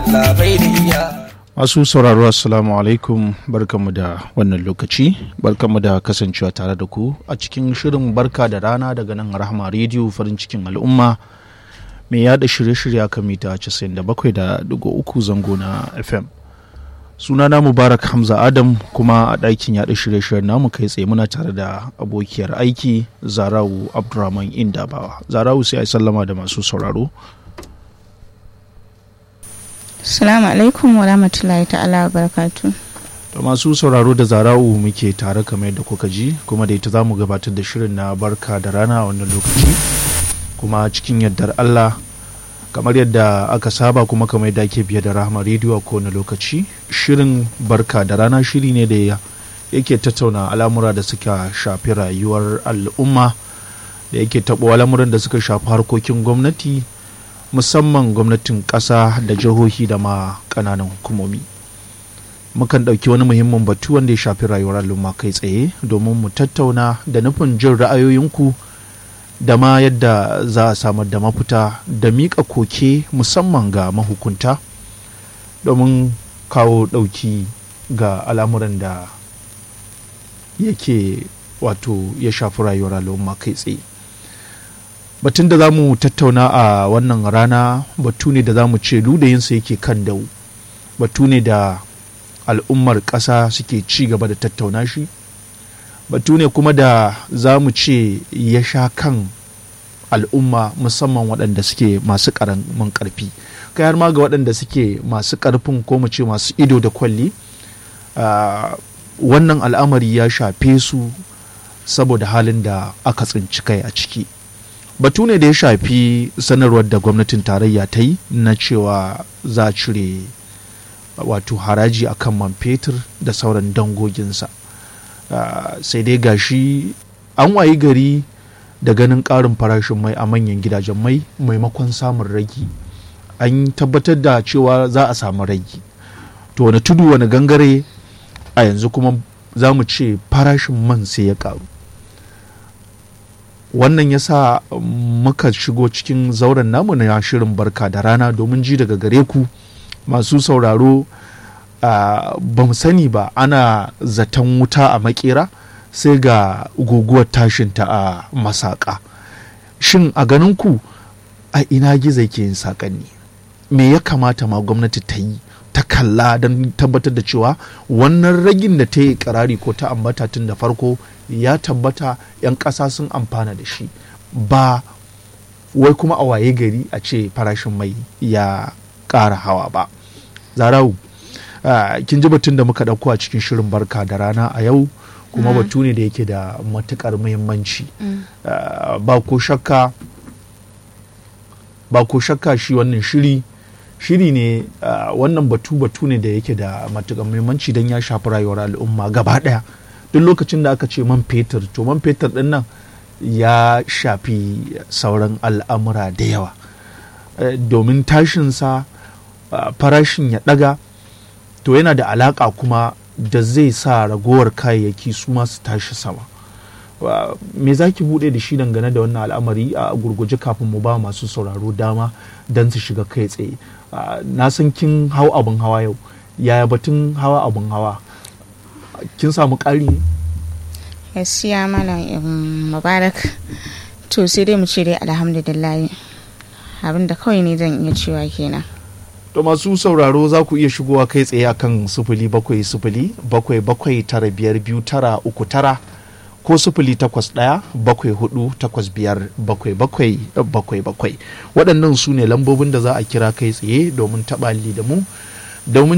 labariya Masu sauraro assalamu alaikum barkanmu da wannan lokaci barkanmu da kasancewa tare da ku a cikin shirin barka da rana daga nan rahama rediyo farin cikin al'umma mai yada shirye-shirye kan mita 97.3 zango na FM. Sunana Mubarak Hamza Adam kuma a ɗakin yada shirye-shiryen namu kai tsaye muna tare da abokiyar aiki Zarawu Abdurrahman Indabawa. Zarawu sai a sallama da masu sauraro. Salamu alaikum wa rahmatullahi ta'ala wa barakatu. Da masu sauraro da zara'u muke tare kamar yadda kuka ji kuma da ita za mu gabatar da shirin na barka da rana a wannan lokaci kuma cikin yardar Allah kamar yadda aka saba kuma kamar yadda ake biye da rahama rediyo a kowane lokaci shirin barka da rana shiri ne da yake tattauna al'amura da suka shafi rayuwar al'umma da yake taɓo al'amuran da suka shafi harkokin gwamnati musamman gwamnatin ƙasa da jihohi da ma ƙananan hukumomi mukan ɗauki wani muhimmin batu wanda ya shafi rayuwar al'umma kai tsaye domin mu tattauna da nufin jin ra'ayoyinku da ma yadda za a samar da mafita da miƙa koke musamman ga mahukunta domin kawo ɗauki ga al'amuran da yake wato ya shafi rayuwar al'umma kai tsaye batun da za mu tattauna a wannan rana batu ne da za mu ce ludayinsa yake kan dau batu ne da al'ummar ƙasa suke ci gaba da tattauna shi batu ne kuma da za mu ce ya sha kan al'umma musamman waɗanda suke masu ƙaramin ƙarfi kai har ma ga waɗanda suke masu ƙarfin ko mu ce masu ido da kwalli wannan al'amari ya shafe su saboda halin da aka tsinci kai a ciki batu ne da ya shafi sanarwar da gwamnatin tarayya ta yi na cewa za a cire wato haraji a kan man fetur da sauran dangoginsa uh, sai dai gashi an wayi gari da ganin ƙarin farashin mai a manyan gidajen mai maimakon samun ragi an tabbatar da cewa za a samu ragi to wani tudu wani gangare a yanzu kuma za mu ce farashin man sai ya ƙaru wannan ya sa muka shigo cikin zauren namu na shirin barka da rana domin ji daga gare ku masu sauraro ba mu sani ba ana zaton wuta a makera sai ga guguwar tashinta a masaka shin a ganin ku a ina gizo ke yin saƙanni me ya kamata ma gwamnati ta yi ta kalla don tabbatar da cewa wannan ragin da ta yi karari ko ta ambata tun da farko ya tabbata 'yan ƙasa sun amfana da shi ba wai kuma a waye gari a ce farashin mai ya ƙara hawa ba zarau kin ji batun da muka ɗauko a cikin shirin barka da rana a yau kuma batu ne da yake da matuƙar muhimmanci ba ko shakka ba ko shakka shi wannan shiri shiri ne wannan batu batu ne da yake da matuƙar muhimmanci don ya shafi rayuwar al'umma gaba ɗaya duk lokacin da aka ce man fetur to man fetur ɗin nan ya shafi sauran al'amura da yawa domin tashinsa farashin ya ɗaga to yana da alaƙa kuma da zai sa ragowar kayayyaki su masu tashi sama me za ki buɗe da shi dangane da wannan al'amari a gurguje kafin mu ba masu sauraro dama don su shiga kai tsaye na san kin hau abin hawa yau yaya batun hawa abin hawa kin samu ƙari ne gaskiya malam mubarak to sai dai mu ce dai alhamdulillah abin da kawai ne zan iya cewa kenan to masu sauraro za ku iya shigowa kai tsaye akan sufuli bakwai sufuli bakwai bakwai tara biyar biyu tara uku tara ko sufuli takwas ɗaya bakwai hudu takwas biyar bakwai bakwai bakwai bakwai waɗannan su ne lambobin da za a kira kai tsaye domin taɓa da mu domin